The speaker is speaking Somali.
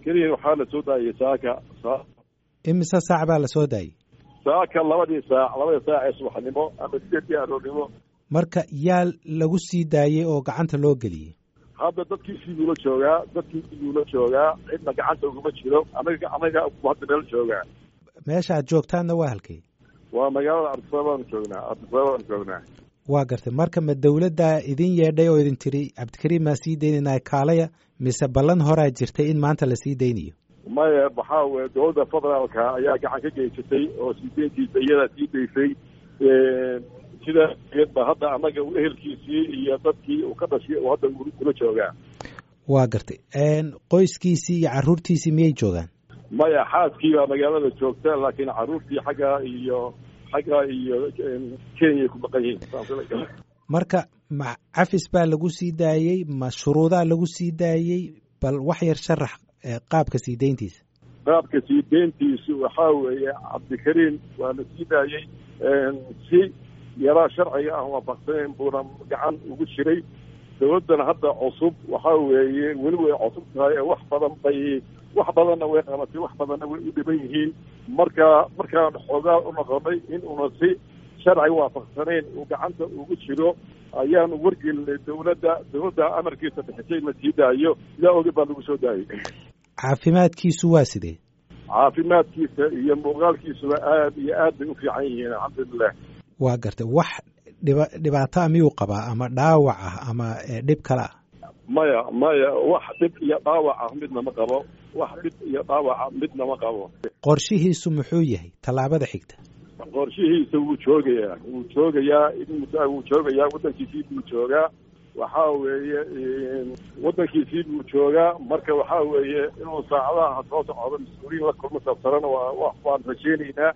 cabdikariin waxaa la soo daayay saaka imise saac baa la soo daayey saaka labadii saac labadii saac ee subaxnimo ama sideedkii aroornimo marka yaa lagu sii daayey oo gacanta loo geliyey hadda dadkii siduula joogaa dadkii siduula joogaa cidna gacanta uguma jiro anaga anaga hadda meel joogaa meesha aad joogtaanna waa halkay waa magaalada ardisababaan joognaa ardisababaan joognaa waa gartay marka ma dawladdaa idin yeedhay oo idin tiri cabdikariim maa sii daynayna kaalaya mise ballan horaa jirtay in maanta la sii daynayo maya waxaa weye dowladda federaalka ayaa gacan ka geysatay oo sii deyntiisa iyadaa sii daysay sidaa geed ba hadda annaga ehelkiisii iyo dadkii uu ka dhashay oo hadda kula joogaa waa gartay qoyskiisii iyo carruurtiisii miyay joogaan maya xaaskii baa magaalada joogta laakiin carruurtii xagga iyo xagga iyo kenyay ku maqan yihiin marka ma cafis baa lagu sii daayey ma shuruudaa lagu sii daayey bal wax yar sharax qaabka sii deyntiisa qaabka sii deyntiisu waxaa weeye cabdikariin waa la sii daayey si yaraa sharciga aan waafaqsanayn buuna gacan ugu jiray dowladdana hadda cusub waxaa weeye weli way cusub tahay ee wax badan bay wax badanna way qabatay wax badanna way u dhiban yihiin marka markaan xoogaa u noqonay in uuna si sharci waafaqsanayn uu gacanta ugu jiro ayaanu wargelinay dowladda dowladda amarkiisa bixisay la sii daayo sidaa oge baa lagu soo daayay caafimaadkiisu waa sidee caafimaadkiisa iyo muuqaalkiisuba aad iyo aad bay u fiican yihiin alxamdulilah waa gartay wax dhiba dhibaataa miyuu qabaa ama dhaawac ah ama dhib kale ah maya maya wax dhib iyo dhaawac ah midna ma qabo wax dhib iyo dhaawaca midna ma qabo qorshihiisu muxuu yahay tallaabada xigta qorshihiisa wuu joogayaa wuu joogayaa wuu joogayaa waddankiisii buu joogaa waxaa weeye waddankiisii buu joogaa marka waxaa weeye inuu saacadaha soo socdo mas-uuliyiin la kulmo sabtarana waa waan rajeynaynaa